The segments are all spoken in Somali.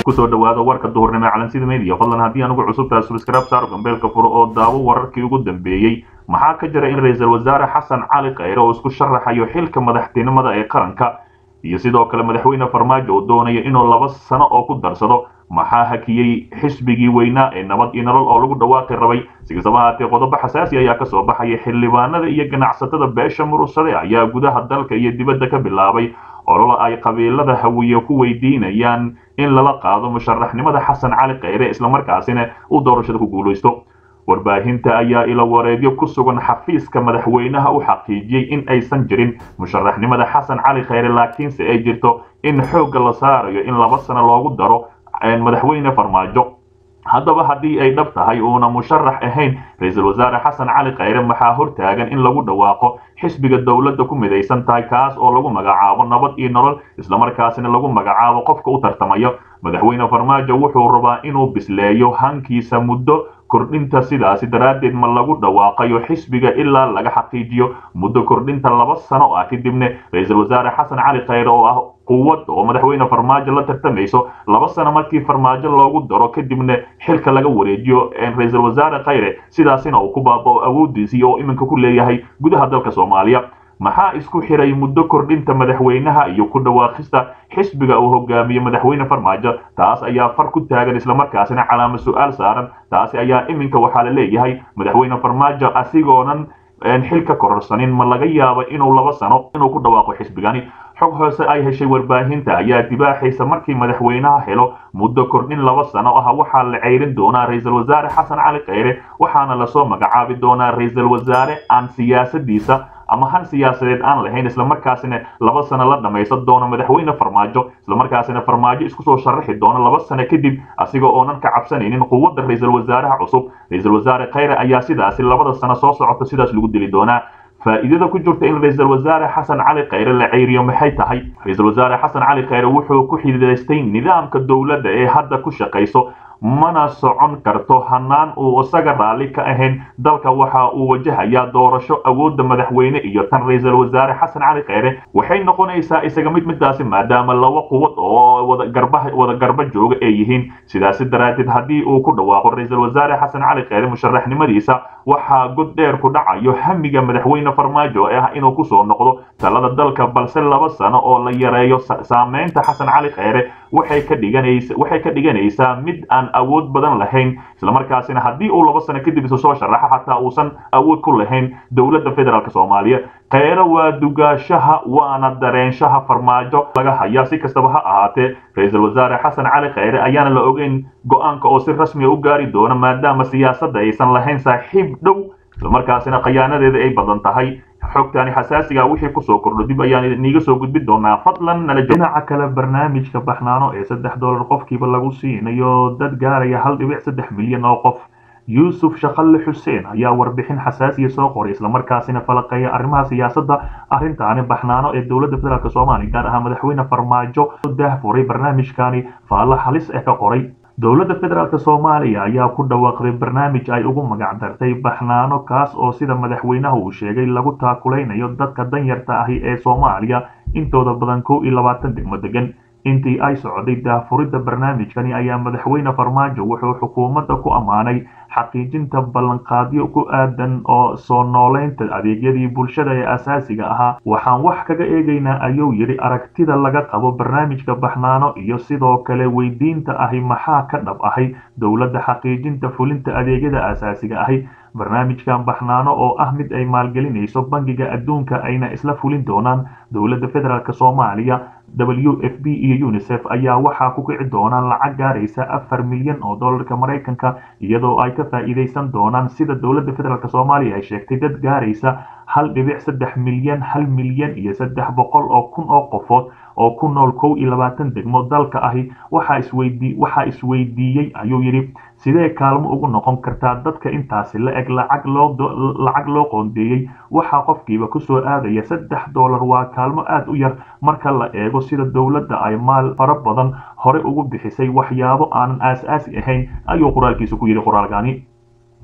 kusoo dhawaada warka duhurnimo calansida media fadlan haddii anugu cusubtahay subscribe saar gambeelka furo oo daawo wararkii ugu dambeeyey maxaa ka jira in ra-iisul wasaare xasan cali khayre oo isku sharaxayo xilka madaxtinimada ee qaranka iyo sidoo kale madaxweyne farmaajo oo doonaya inuu laba sano oo ku darsado maxaa hakiyey xisbigii weynaa ee nabad iyo nolol oo lagu dhawaaqi rabay sikastaba haatee qodobo xasaasi ayaa kasoo baxaya xildhibaanada iyo ganacsatada beesha murugsade ayaa gudaha dalka iyo dibadda ka bilaabay ololo ay qabiilada hawiye ku weydiinayaan in lala qaado musharaxnimada xasan cali khayre islamarkaasina uu doorashada ku guulaysto warbaahinta ayaa ilo wareedyo ku sugan xafiiska madaxweynaha u xaqiijiyey in aysan jirin musharaxnimada xasan cali khayre laakiinse ay jirto in xoogga la saarayo in laba sano loogu daro madaxweyne farmaajo haddaba haddii ay dhab tahay uuna musharax ahayn ra-iisul wasaare xasan cali khayre maxaa hortaagan in lagu dhawaaqo xisbiga dowladda ku midaysan tahay kaas oo lagu magacaabo nabad iyo nolol islamarkaasina lagu magacaabo qofka u tartamayo madaxweyne farmaajo wuxuu rabaa inuu bisleeyo hankiisa muddo kordhinta sidaasi daraaddeed ma lagu dhawaaqayo xisbiga ilaa laga xaqiijiyo muddo kordhinta laba sano ah kadibna ra-iisul wasaare xasan cali khayre oo ah quwad oo madaxweyne farmaajo la tartamayso laba sano markii farmaajo loogu daro kadibna xilka laga wareejiyo ra-iisul wasaare khayre sidaasina uu ku baabao awoodiisii oo iminka ku leeyahay gudaha dalka soomaaliya maxaa isku xiray muddo kordhinta madaxweynaha iyo ku dhawaaqista xisbiga uu hogaamiye madaxweyne farmaajo taas ayaa far ku taagan islamarkaasina calaama su-aal saaran taasi ayaa iminka waxaa la leeyahay madaxweyne farmaajo asigoonan xilka kororsanin ma laga yaabo inuu laba sano inuu ku dhawaaqo xisbigani xog hoose ay heshay warbaahinta ayaa dibaaxaysa markii madaxweynaha helo muddo kordhin laba sano ah waxaa la ceyrin doonaa ra-iisul wasaare xasan cali khayre waxaana lasoo magacaabi doonaa ra-iisul wasaare aan siyaasadiisa ama han siyaasadeed aan lahayn islamarkaasina laba sano la dhammaysan doono madaxweyne farmaajo islamarkaasina farmaajo isku soo sharaxi doono laba sano kadib asiga oonan ka cabsanaynin quwadda ra-iisul wasaaraha cusub ra-iisul wasaare khayre ayaa sidaasi labada sano soo socota sidaas lagu dili doonaa faa'iidada ku jirta in ra-iisul wasaare xasan cali khayre la ceyriyo maxay tahay ra-iisul wasaare xasan cali khayre wuxuu ku xididaystay nidaamka dowladda ee hadda ku shaqayso mana socon karto hanaan uu isaga raalli ka ahayn dalka waxa uu wajahayaa doorasho awoodda madaxweyne iyo tan ra-iisul wasaare xasan cali khayre waxay noqonaysaa isaga mid midaasi maadaama laba quwad oo wadagarba wada garba jooga ay yihiin sidaasi daraaddeed haddii uu ku dhawaaqo ra-iisul wasaare xasan cali khayre musharaxnimadiisa waxaa god dheer ku dhacayo hamiga madaxweyne farmaajo ee ah inuu kusoo noqdo talada dalka balse laba sano oo la yareeyo saameynta xasan cali khayre waxay ka dhiganaysa waxay ka dhiganaysaa mid aan awood badan lahayn islamarkaasina haddii uu laba sano kadib isu soo sharaxo xataa uusan awood ku lahayn dowladda federaalk soomaaliya kheyre waa dugaashaha waana dareenshaha farmaajo laga hayaa si kastaba ha ahaatee ra-iisul wasaare xasan cali khayre ayaana la ogeyn go-aanka oo si rasmiya u gaari doono maadaama siyaasadda aysan lahayn saaxiib dhow islamarkaasina khayaanadeeda ay badan tahay xogtani xasaasiga wixii kusoo kordho dib ayaan niiga soo gudbin doonaa fadlan nala dhinaca kale barnaamijka baxnaano ee saddex dollar qofkiiba lagu siinayo dad gaaraya hal dhibic saddex milyan oo qof yuusuf shaqalle xuseen ayaa warbixin xasaasiya soo qoray islamarkaasina falaqeeya arrimaha siyaasadda arrintaani baxnaano ee dowladda federaalk soomaaliya gaar ahaan madaxweyne farmaajo daahfuray barnaamijkani faallo halis eh ka qoray dowladda federaalk soomaaliya ayaa ku dhawaaqday barnaamij ay ugu magac dartay baxnaano kaas oo sida madaxweynaha uu sheegay lagu taakulaynayo dadka danyarta ahi ee soomaaliya intooda badan kow iyo labaatan degmo degan intii ay socday daahfuridda barnaamijkani ayaa madaxweyne farmaajo wuxuu xukuumadda ku ammaanay xaqiijinta ballanqaadyo ku aadan oo soo nooleynta adeegyadii bulshada ee asaasiga ahaa waxaan wax kaga eegaynaa ayuu yidhi aragtida laga qabo barnaamijka baxnaano iyo sidoo kale weydiinta ahi maxaa ka dhab ahay dowladda xaqiijinta fulinta adeegyada asaasiga ahi barnaamijkan baxnaano oo ah mid ay maalgelinayso bangiga adduunka ayna isla fulin doonaan dowladda federaalk soomaaliya w f b iyo unisef ayaa waxaa ku kici doonaan lacag gaaraysa afar milyan oo dollarka maraykanka iyadoo ay ka faa'iidaysan doonaan sida dowladda federaalk soomaaliya ay sheegtay dad gaaraysa hal dhibic saddex milyan hal milyan iyo saddex boqol oo kun oo qofood oo ku nool kow iyo labaatan degmo dalka ahi waxaa isweydii waxaa isweydiiyey ayuu yidhi sidee kaalmo ugu noqon kartaa dadka intaasi la eg lacag loo lacag loo qoondeeyey waxaa qofkiiba kusoo aadaya saddex dollar waa kaalmo aad u yar marka la eego sida dowladda ay maal fara badan hore ugu bixisay waxyaabo aanan aas-aasi ahayn ayuu qoraalkiisa ku yidhi qoraalkani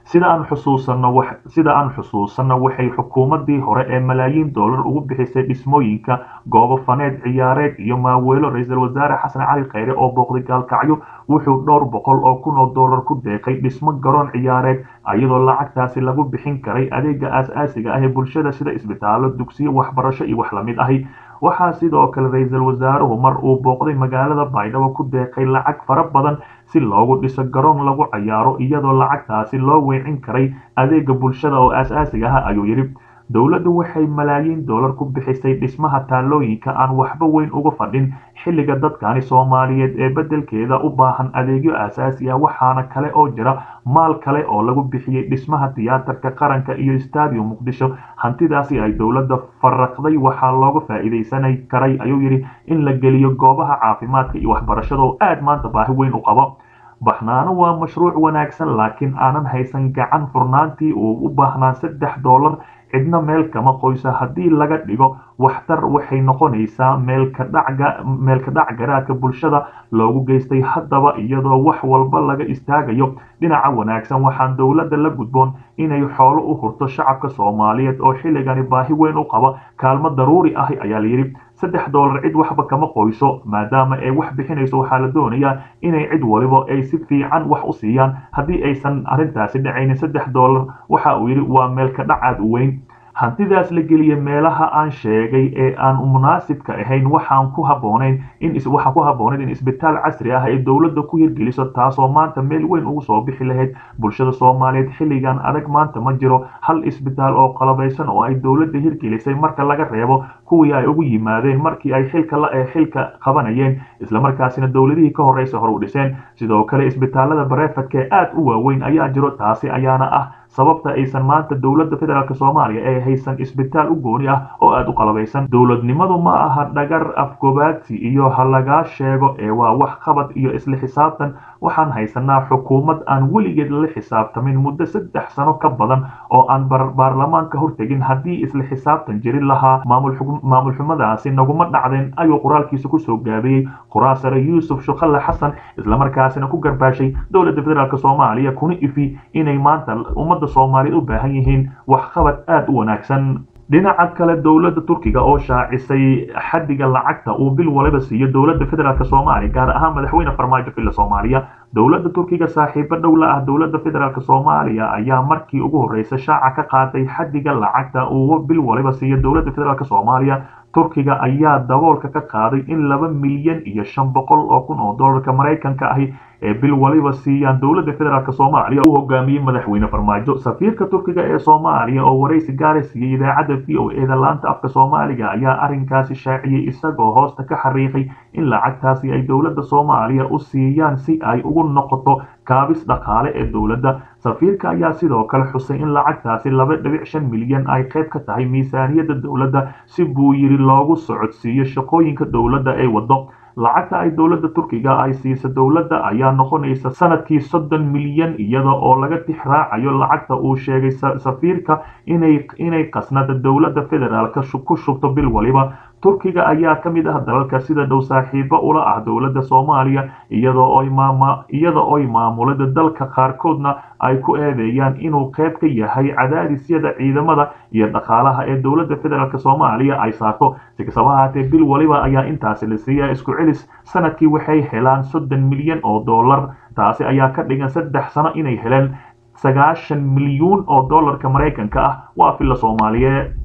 sida aan xusuusanno sida aan xusuusanno waxay xukuumaddii hore ee malaayiin dollar ugu bixisay dhismooyinka goobo faneed ciyaareed iyo maaweelo ra-iisul wasaare xasan cali khayre oo booqday gaalkacyo wuxuu dhowr boqol oo kun oo dollar ku deeqay dhismo garoon ciyaareed iyadoo lacagtaasi lagu bixin karay adeega aas-aasiga ah ee bulshada sida isbitaallo dugsiyo waxbarasho iyo wax lamid ahi waxaa sidoo kale ra-iisul wasaaruhu mar uu booqday magaalada baydhabo ku deeqay lacag fara badan si loogu dhiso garoon lagu cayaaro iyadoo lacagtaasi loo weecin karay adeega bulshada oo aas-aasiga ah ayuu yidhi dowladdu waxay malaayiin dollar ku bixisay dhismaha taallooyinka aan waxba weyn uga fadhin xilliga dadkani soomaaliyeed ee beddelkeeda u baahan adeegyo aasaasi ah waxaana kale oo jira maal kale oo lagu bixiyey dhismaha tiyaatarka qaranka iyo stadium muqdisho hantidaasi ay dowladda faraqday waxaa looga faa'iidaysanay karay ayuu yidhi in la geliyo goobaha caafimaadka iyo waxbarashada oo aad maanta baahi weyn u qabo baxnaano waa mashruuc wanaagsan laakiin aanan haysan gacan furnaantii uu u baahnaa saddex dollar cidna meel kama qoysa haddii laga dhigo waxtar waxay noqonaysaa meelka dhac garaadka bulshada loogu geystay haddaba iyadoo wax walba laga istaagayo dhinaca wanaagsan waxaan dowladda la gudboon inay xoolo u hurto shacabka soomaaliyeed oo xilligani baahi weyn u qaba kaalmo daruuri ah ayaa layidhi saddex dollar cid waxba kama qoyso maadaama ay wax bixinayso waxaa la doonayaa inay cid waliba ay si fiican wax u siiyaan haddii aysan arrintaasi dhacaynin saddex dollar waxa uu yidhi waa meelka dhac aad u weyn hantidaas la geliya meelaha aan sheegay ee aan munaasibka ahayn waxaan ku habboonayn in waxaa ku habboonayd in isbitaal casri ah ay dowladda ku hirgeliso taasoo maanta meel weyn ugu soo bixi lahayd bulshada soomaaliyeed xilligan adag maanta ma jiro hal isbitaal oo qalabaysan oo ay dowladda hirgelisay marka laga reebo kuwii ay ugu yimaadeen markii ay xilka la ee xilka qabanayeen islamarkaasina dowladihii ka horeysa hore u dhiseen sidoo kale isbitaalada bareefadka ee aad u waaweyn ayaa jiro taasi ayaana ah sababta aysan maanta dowladda federaalk soomaaliya ee haysan isbitaal u gooni ah oo aad u qalabaysan dowladnimadu ma aha dhagar afgobaadsi iyo ha lagaa sheego ee waa wax qabad iyo isla xisaabtan waxaan haysanaa xukuumad aan weligeed la xisaabtamin muddo saddex sano ka badan oo aan baarlamaanka hortegin haddii isla xisaabtan jirin lahaa maamul xumadaasi naguma dhacdeen ayuu qoraalkiisa kusoo gaabiyey quraasare yuusuf shukalle xasan islamarkaasina ku garbaashay dowladda federaalk soomaaliya kuna ifi inay maanta ummadda soomaaliyeed u baahan yihiin waxqabad aad u wanaagsan dhinaca kale dowladda turkiga oo shaacisay xaddiga lacagta uu bil waliba siiyo dowladda federaalk soomaaliya gaar ahaan madaxweyne farmaajo villa soomaaliya dowladda turkiga saaxiibo dhow la ah dowladda federaalk soomaaliya ayaa markii ugu horreysa shaaca ka qaaday xaddiga lacagta uu bil waliba siiyo dowladda federaalk soomaaliya turkiga ayaa daboolka ka qaaday in laba milyan iyo shan boqol oo kun oo dollarka maraykanka ahi ee bil waliba siiyaan dowladda federaalk soomaaliya uu hogaamiyey madaxweyne farmaajo safiirka turkiga ee soomaaliya oo waraysi gaara siiyey idaacadda v o eda laanta afka soomaaliga ayaa arrinkaasi shaaciyey isagoo hoosta ka xariiqay in lacagtaasi ay dowladda soomaaliya u siiyaan si ay ugu noqoto kaabis dhaqaale ee dowladda safiirka ayaa sidoo kale xusay in lacagtaasi laba dhibic shan milyan ay qayb ka tahay miisaaniyadda dowladda si buu yidhi loogu socodsiiyo shaqooyinka dowladda ay waddo lacagta ay dowladda turkiga ay siisa dowladda ayaa noqonaysa sanadkii soddon milyan iyada oo laga tix raacayo lacagta uu sheegay safiirka inay inay qasnada dowladda federaalk ku shubto bil waliba turkiga ayaa ka mid ah dalalka sida dhow saaxiibo ula ah dowladda soomaaliya iyadoo oy maama iyada oy maamulada dalka qaarkoodna ay ku eedeeyaan inuu qayb ka yahay cadaadisyada ciidamada iyo dhaqaalaha ee dowladda federaalk soomaaliya ay saarto si kastaba ahaatee bil waliba ayaa intaasi la siiyaa isku celis sanadkii waxay helaan soddon milyan oo dollar taasi ayaa ka dhigan saddex sano inay heleen sagaashan milyuun oo dollarka maraykanka ah waa filla soomaaliyeed